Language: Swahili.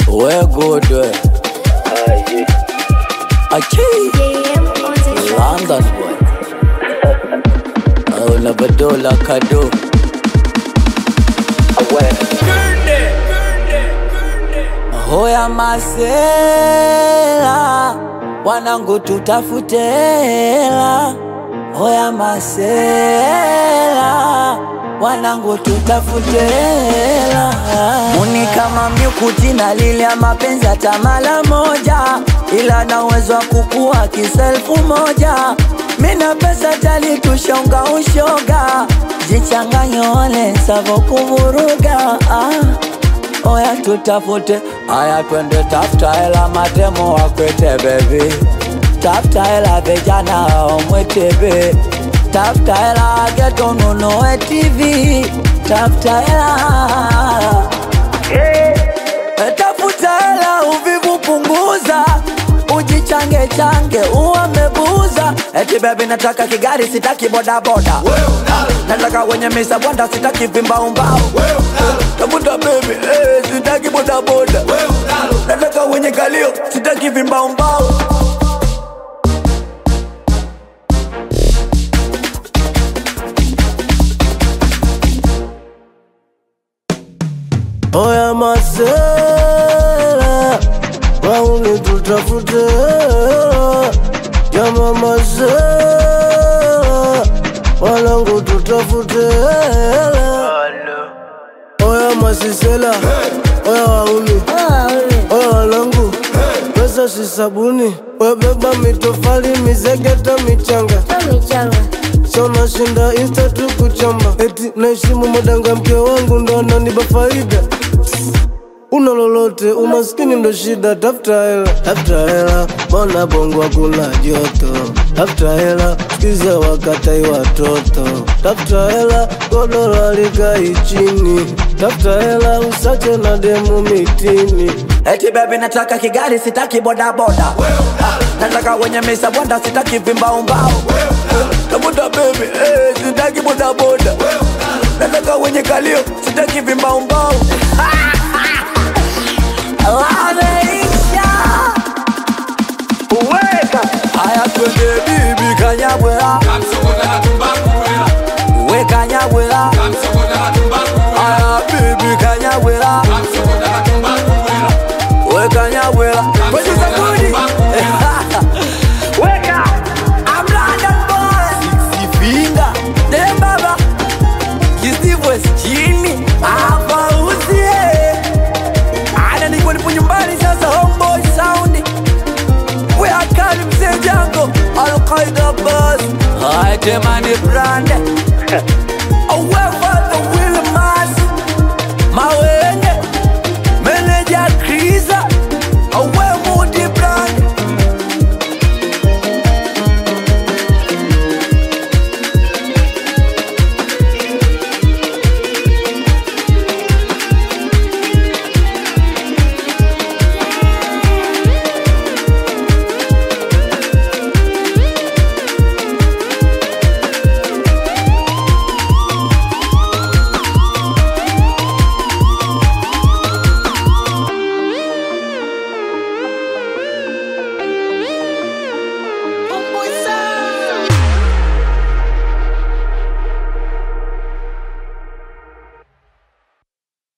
We good we. Achi. London boy. Oh, Labadola Kado. Hoya masela, wanangu tutafute hela. Hoya masela, wanangu tutafute hela. Muni kama myukuti na lile ya mapenzi hata mara moja, ila na uwezo wa kukua kiselfu moja. Mina pesa tali tushonga ushoga, jichanganye ole savo kuvuruga ah. Oya tutafute, aya twende tafuta hela, matemo wakwete bebi, tafuta hela vijana omwetebe, tafuta hela geto nunuwe TV, tafuta hela Eh, tafuta hela uvivu punguza, ujichange change uamebuza. Eti bebi nataka kigari, sitaki bodaboda, nataka wenye misa bwanda, sitaki vimbaumbau tafuta bebi eh, sitaki bodaboda, nataka wenye kalio, sitaki vimbaumbau. Oya masela, wauni tutafute hela. Jama masela, wanangu tutafute hela. Oya masisela, oya wauni, oya wanangu, pesa si sabuni, webeba mitofali, mizegeta, michanga Sona shinda insta tu kuchamba Eti naheshimu madanga mke wangu ndo ananipa faida Una lolote umaskini ndo shida tafuta hela tafuta hela mbona bongo kuna joto tafuta hela sikiza wakatai watoto tafuta hela godoro likai chini tafuta hela usache na demu mitini Eti baby nataka kigari sitaki bodaboda Ah, Nataka wenye misa bwanda sitaki vimbaumbau Tafuta baby eh, sitaki bodaboda Nataka wenye kalio sitaki vimbaumbau Wameisha Weka Aya twende bibi kanyabwela We kanyabwela Aya bibi kanyabwela Weka nyabwela Kwenye sabuni Weka I'm London boy Six finger Dem baba Kisivwe chini Hapa usie Ana niko nipo nyumbani sasa homeboy sound We are kali mzee jango Al Qaeda buzz Hai temani brand Awe